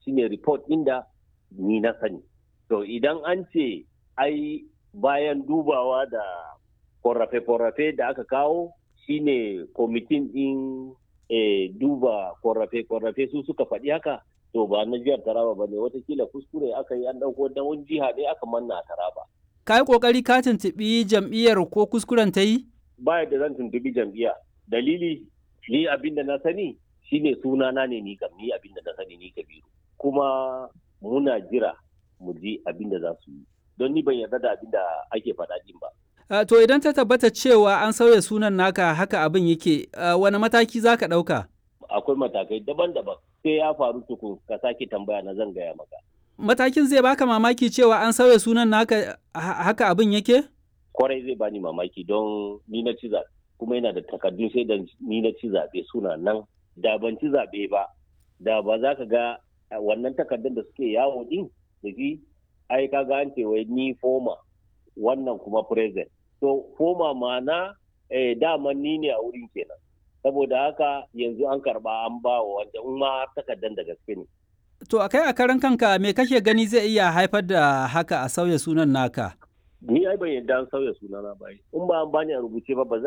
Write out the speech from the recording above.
shine report inda ni na sani to idan an ce ai bayan dubawa da korafe-korafe da aka kawo shine kwamitin din e, duba korafe-korafe su suka faɗi haka to ba na jihar taraba ba ne watakila kuskure aka yi an ɗauko da wani jiha ne aka manna a taraba ka yi ƙoƙari ka tuntuɓi jam'iyyar ko kuskuren ta yi ba da zan tuntuɓi jam'iyya dalili ni abin da na sani shine sunana ne ni kam ni abin da na sani ni kabiru kuma muna jira mu ji abin da za su yi don ni ban yarda da abin da ake faɗa din ba. Uh, to idan ta tabbata cewa an sauya sunan naka haka abin yake uh, wani mataki za ka ɗauka? Akwai matakai daban-daban sai ya faru tukun ka sake tambaya na zan gaya maka. Matakin zai baka mamaki cewa an sauya sunan naka haka abin yake? Kwarai zai bani mamaki don ni na ci zaɓe kuma yana da takardun sai da ni na ci zaɓe suna nan da ban ci zaɓe ba da ba za ka ga wannan takardun da suke yawo din da shi ai ka ga an ce wai ni foma wannan kuma present to foma mana eh, dama ni ne a wurin kenan saboda haka yanzu an karba an ba wa wanda in ma takardar da gaske ne to akai a karan kanka me kake gani zai iya haifar da haka a sauya sunan naka ni ai ban yadda an sauya sunana ba in ba an bani a rubuce ba ba